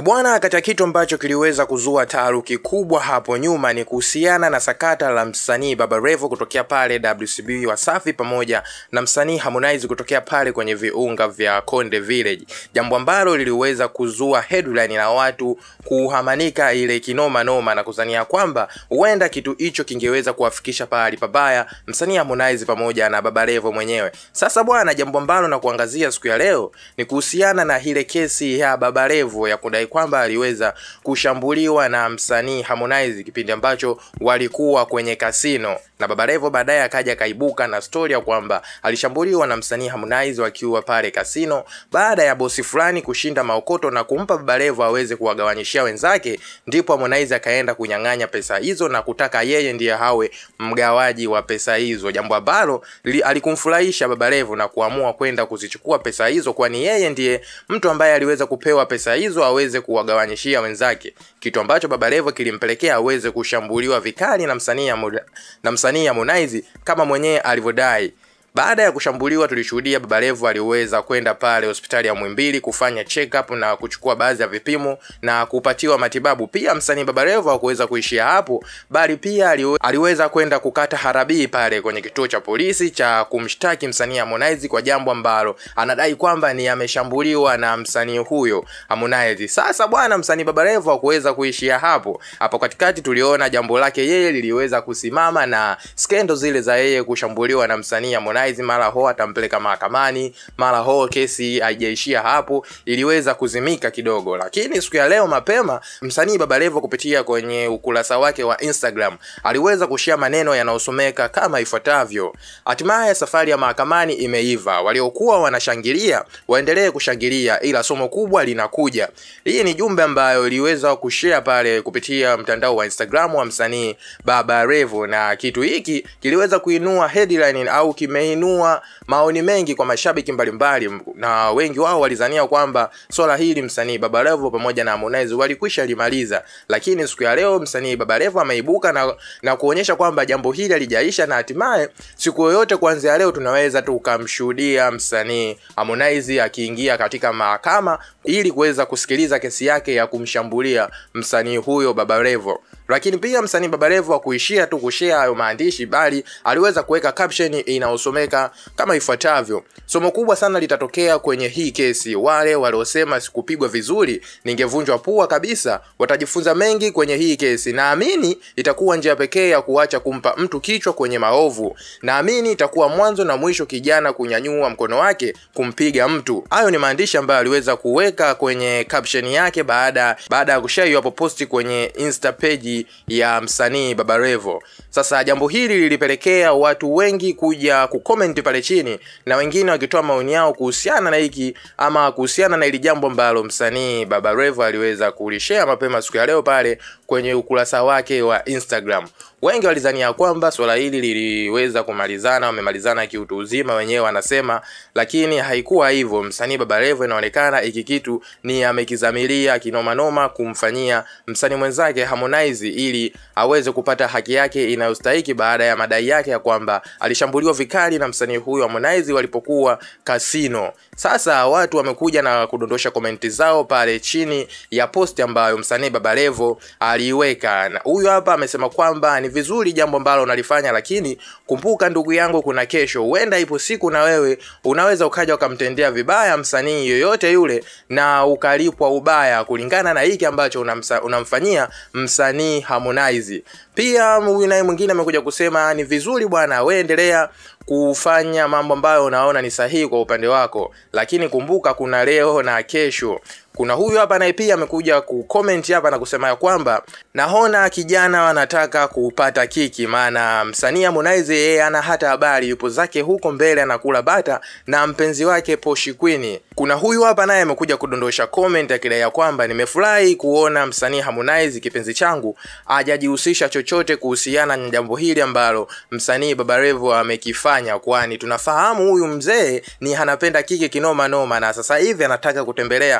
bwana, katika kitu ambacho kiliweza kuzua taharuki kubwa hapo nyuma ni kuhusiana na sakata la msanii Baba Levo kutokea pale WCB Wasafi pamoja na msanii Harmonize kutokea pale kwenye viunga vya Konde Village, jambo ambalo liliweza kuzua headline na watu kuhamanika ile kinoma noma na kuzania kwamba huenda kitu hicho kingeweza kuwafikisha pahali pabaya msanii Harmonize pamoja na Baba Levo mwenyewe. Sasa bwana, jambo ambalo na kuangazia siku ya leo ni kuhusiana na ile kesi ya Baba Levo ya kudai kwamba aliweza kushambuliwa na msanii Harmonize kipindi ambacho walikuwa kwenye kasino, na Baba Levo baadaye akaja akaibuka na story ya kwamba alishambuliwa na msanii Harmonize wakiwa pale kasino baada ya bosi fulani kushinda maokoto na kumpa Baba Levo aweze kuwagawanyishia wenzake, ndipo Harmonize akaenda kunyang'anya pesa hizo na kutaka yeye ndiye hawe mgawaji wa pesa hizo, jambo ambalo alikumfurahisha Baba Levo na kuamua kwenda kuzichukua pesa hizo, kwani yeye ndiye mtu ambaye aliweza kupewa pesa hizo aweze kuwagawanyishia wenzake, kitu ambacho Baba Levo kilimpelekea aweze kushambuliwa vikali na msanii na msanii Harmonize kama mwenyewe alivyodai. Baada ya kushambuliwa tulishuhudia Baba Levo aliweza kwenda pale hospitali ya Muhimbili kufanya check up na kuchukua baadhi ya vipimo na kupatiwa matibabu. Pia msanii Baba Levo hakuweza kuishia hapo, bali pia aliweza kwenda kukata harabii pale kwenye kituo cha polisi cha kumshtaki msanii Harmonize kwa jambo ambalo anadai kwamba ni ameshambuliwa na msanii huyo Harmonize. Sasa bwana, msanii Baba Levo hakuweza kuishia hapo. Hapo katikati tuliona jambo lake yeye liliweza kusimama na skendo zile za yeye kushambuliwa na msanii Harmonize mara ho atampeleka mahakamani, mara ho kesi haijaishia hapo, iliweza kuzimika kidogo. Lakini siku ya leo mapema, msanii Baba Levo kupitia kwenye ukurasa wake wa Instagram aliweza kushia maneno yanayosomeka kama ifuatavyo: hatimaye safari ya mahakamani imeiva, waliokuwa wanashangilia waendelee kushangilia, ila somo kubwa linakuja. Hii ni jumbe ambayo iliweza kushare pale kupitia mtandao wa Instagram wa msanii Baba Levo, na kitu hiki kiliweza kuinua headline au kime inua maoni mengi kwa mashabiki mbalimbali mbali, na wengi wao walizania kwamba swala hili msanii Baba Levo pamoja na Harmonize walikwisha limaliza, lakini siku ya leo msanii Baba Levo ameibuka na, na kuonyesha kwamba jambo hili halijaisha na hatimaye siku yoyote kuanzia leo tunaweza tukamshuhudia msanii Harmonize akiingia katika mahakama ili kuweza kusikiliza kesi yake ya kumshambulia msanii huyo Baba Levo. Lakini pia msanii Baba Levo hakuishia tu kushare hayo maandishi, bali aliweza kuweka caption inayosomeka kama ifuatavyo: somo kubwa sana litatokea kwenye hii kesi. Wale waliosema sikupigwa vizuri, ningevunjwa pua kabisa, watajifunza mengi kwenye hii kesi. Naamini itakuwa njia pekee ya kuacha kumpa mtu kichwa kwenye maovu. Naamini itakuwa mwanzo na mwisho kijana kunyanyua mkono wake kumpiga mtu. Hayo ni maandishi ambayo aliweza kuweka kwenye caption yake baada baada ya kushare hapo posti kwenye Insta page ya msanii Baba Levo. Sasa jambo hili lilipelekea watu wengi kuja kucomment pale chini na wengine wakitoa maoni yao kuhusiana na hiki ama kuhusiana na hili jambo ambalo msanii Baba Levo aliweza kulishare mapema siku ya leo pale kwenye ukurasa wake wa Instagram. Wengi walizania kwamba swala hili liliweza kumalizana, wamemalizana kiutu uzima, wenyewe wanasema, lakini haikuwa hivyo. Msanii Baba Levo inaonekana hiki kitu ni amekizamilia kinomanoma kumfanyia msanii mwenzake Harmonize ili aweze kupata haki yake inayostahiki baada ya madai yake ya kwamba alishambuliwa vikali na msanii huyu Harmonize walipokuwa kasino. Sasa watu wamekuja na kudondosha komenti zao pale chini ya posti ambayo msanii Baba Levo aliiweka, na huyu hapa amesema kwamba ni vizuri jambo ambalo unalifanya, lakini kumbuka ndugu yangu, kuna kesho. Huenda ipo siku na wewe unaweza ukaja ukamtendea vibaya msanii yoyote yule na ukalipwa ubaya kulingana na hiki ambacho unamsa, unamfanyia msanii Harmonize. Pia huyu naye mwingine amekuja kusema ni vizuri bwana, wewe endelea kufanya mambo ambayo unaona ni sahihi kwa upande wako, lakini kumbuka kuna leo na kesho. Kuna huyu hapa naye pia amekuja kucomment hapa na kusema ya kwamba naona kijana wanataka kupata kiki, maana msanii Harmonize yeye ana hata habari, yupo zake huko mbele anakula bata na mpenzi wake Poshi Queen. Kuna huyu hapa naye amekuja kudondosha comment akidai ya kwamba nimefurahi kuona msanii Harmonize kipenzi changu hajajihusisha chochote kuhusiana na jambo hili ambalo msanii Baba Levo amekifanya, kwani tunafahamu huyu mzee ni anapenda kiki kinoma noma, na sasa hivi anataka kutembelea upe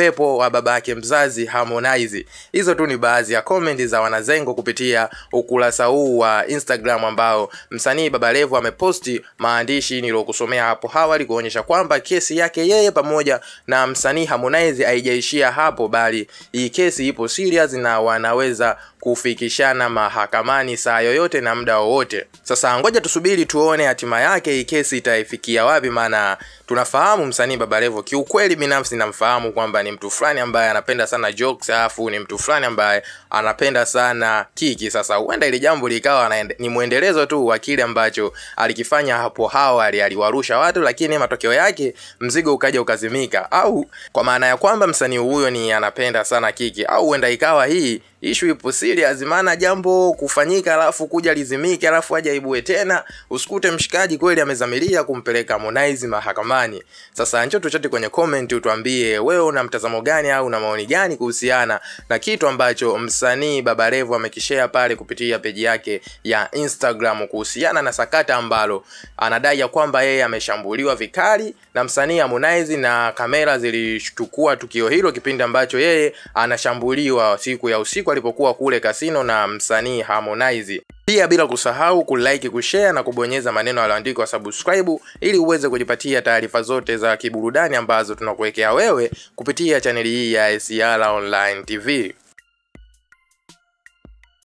uwepo wa babake mzazi Harmonize. Hizo tu ni baadhi ya comment za wanazengo kupitia ukurasa huu wa Instagram ambao msanii Baba Levo ameposti maandishi niliyokusomea hapo awali kuonyesha kwamba kesi yake yeye pamoja na msanii Harmonize haijaishia hapo, bali hii kesi ipo serious na wanaweza kufikishana mahakamani saa yoyote na muda wowote. Sasa ngoja tusubiri tuone hatima yake, hii kesi itaifikia wapi, maana tunafahamu msanii Baba Levo, kiukweli binafsi namfahamu kwamba ni mtu fulani ambaye anapenda sana jokes, alafu ni mtu fulani ambaye anapenda sana kiki. Sasa huenda ili jambo likawa ni mwendelezo tu wa kile ambacho alikifanya hapo awali, aliwarusha watu, lakini matokeo yake mzigo ukaja ukazimika, au kwa maana ya kwamba msanii huyo ni anapenda sana kiki, au huenda ikawa hii ishu ipo serious, maana jambo kufanyika alafu kuja lizimike alafu aje aibue tena, usikute mshikaji kweli amezamilia kumpeleka Harmonize mahakamani. Sasa njoo tuchate kwenye comment, utuambie wewe una mtazamo gani au una maoni gani kuhusiana na kitu ambacho msanii Baba Levo amekishare pale kupitia peji yake ya Instagram kuhusiana na sakata ambalo anadai ya kwamba yeye ameshambuliwa vikali na msanii Harmonize, na kamera zilishtukua tukio hilo kipindi ambacho yeye anashambuliwa siku ya usiku alipokuwa kule kasino na msanii Harmonize. Pia bila kusahau kulike, kushare na kubonyeza maneno yaliyoandikwa subscribe ili uweze kujipatia taarifa zote za kiburudani ambazo tunakuwekea wewe kupitia chaneli hii ya SR Online TV.